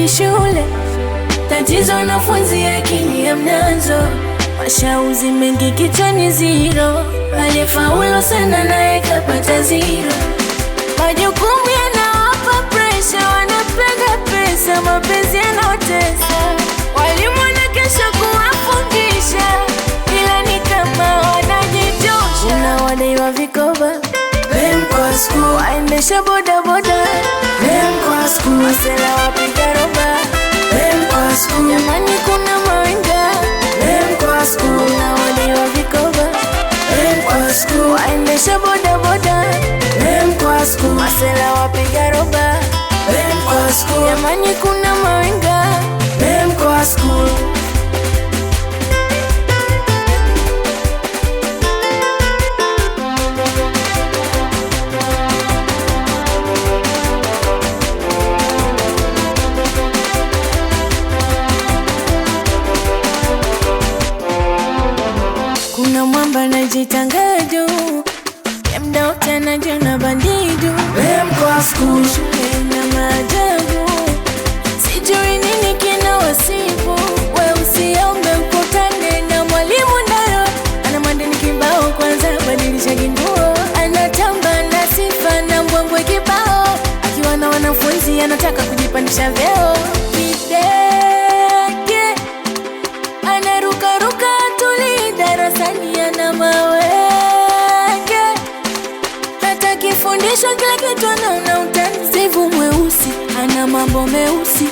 hawaendi shule. Tatizo wanafunzi akili hamnazo, mashauzi mengi kichwani ziro, aliyefaulu sana naye kapata ziro. Majukumu yanawapa presha, wanapenda pesa, mapenzi yanaotesa. Walimu wanakesha kuwafundisha, ila ni kama wanajitosha. Unawadaiwa vikoba Dem kwa school, waendesha bodaboda, dem kwa school, masela wapiga roba, dem kwa school, jamani kuna mawenga. dem kwa school, Unawadaiwa vikoba dem kwa school, waendesha bodaboda, dem kwa school, masela wapiga roba, dem kwa school, jamani kuna mawenga. dem kwa school. Kuna mwamba anajitanga juu ya mda wote anajiona bandidu, Dem kwa school, shule na maajabu, sijui nini kina wasifu. We usiombe ukutane na mwalimu nayo ana madeni kibao, kwanza badilisha kinguo, anatamba na sifa na mbwembwe kibao, akiwa na wanafunzi anataka kujipandisha vyeo kidege anarukaruka tuli darasani ana mawenge, hata kifundishwa kila kitu anaona utani. Sivu mweusi ana mambo meusi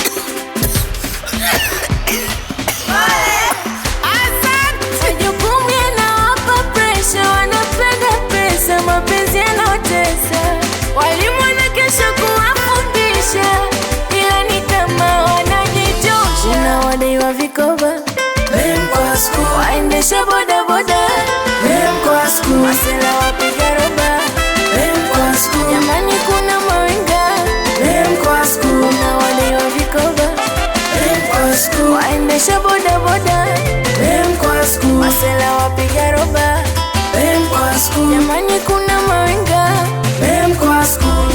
majukumu yanawapa presha, wanapenda pesa, mapenzi yanaotesa. Walimu wanakesha kuwafundisha, ila ni kama wanajitosha. Unawadaiwa vikoba dem kwa school, waendesha bodaboda, dem kwa school, masela wapiga roba, dem kwa school, jamani kuna mawenga. dem kwa school, Unawadaiwa vikoba dem kwa school, waendesha bodaboda, dem kwa school, masela wapiga roba, dem kwa school, jamani kuna mawenga. dem kwa school.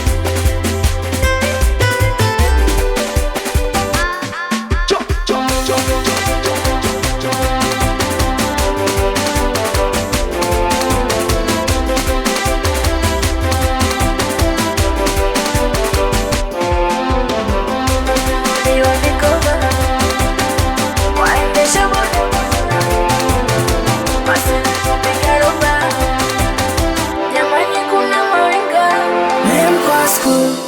Unawadaiwa vikoba waendesha bodaboda, masela wapiga roba, jamani kuna mawenga. Dem kwa school,